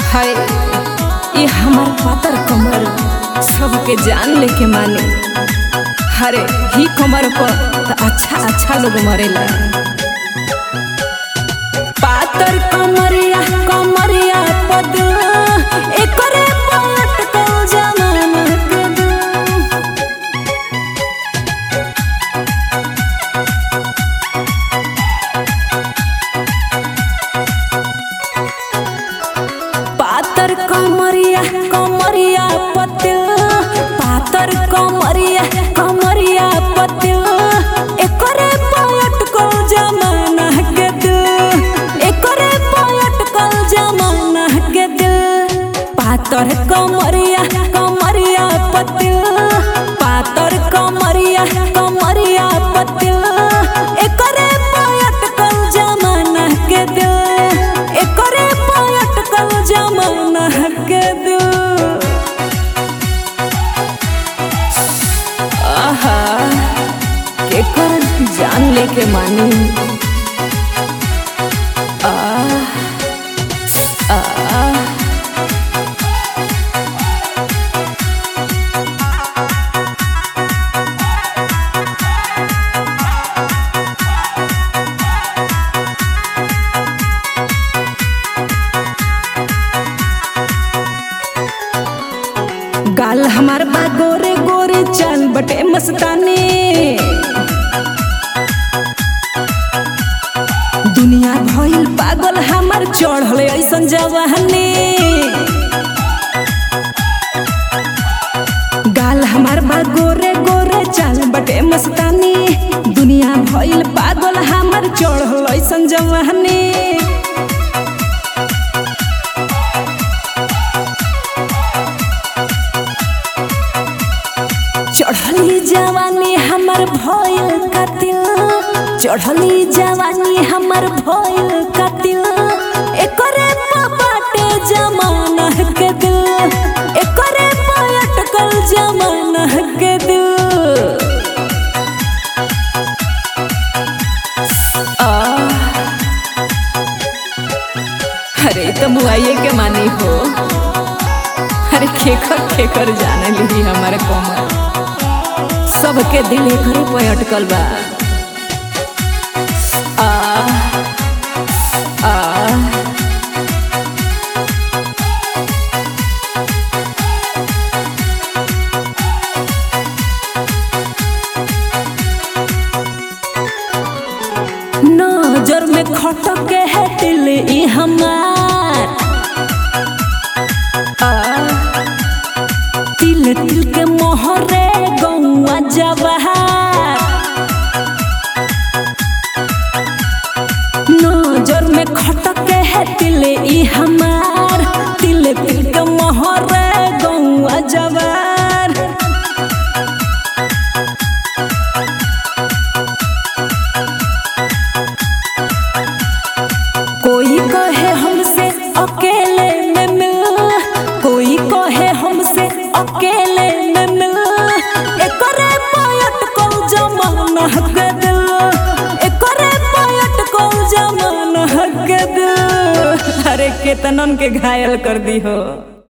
हाय ये हमार पातर कमर सबके जान लेके माने हरे ही कमर पर तो अच्छा अच्छा लोग मरेला पातर कमरिया कमरिया पद एकरे पलट कल जमाना के दू। पातर कमरिया कमरिया पतिल पातर कमरिया कमरिया पतिल एकरे पलट कल जमाना के दिल एकरे पलट कल जमाना के दिल पातर कमरिया कमरिया पतिल पातर कमरिया कमरिया पतिल एकरे पलट कल जमाना के दिल एकरे पलट कल जमाना के दिल आहा केकर जान लेके मानी आ आ गाल हमार बा गोरे गोरे चल बटे मस्तानी दुनिया भइल पागल हमार चढ़ल ऐसन जवानी गाल हमार बा गोरे गोरे चल बटे मस्तानी दुनिया भइल पागल हमार चढ़ल ऐसन जवानी चढ़ली जवानी हमर भइल कतिल चढ़ली जवानी हमर भइल कतिल एकरे बाटे जमाना के दिल एकरे अटकल जमाना के दिल आ अरे तो मुआइए के मानी हो अरे खेकर खेकर जाने ली हमारे कोमर सबके दिल एकरे पे अटकल बा आ आ नजर में खटके है दिल ई हमार आ तिल तिल के मोहरे गौआ जवाहर नजर में खटके है तिल ई हमार तिल तिल के मोहरे गौआ जवार कोई कहे हमसे अकेले में मिल कोई कहे हमसे अकेले में मिल एकरे पायट को जमाना के दिल एकरे पायट को जमाना के दिल अरे केतनन के घायल कर दी हो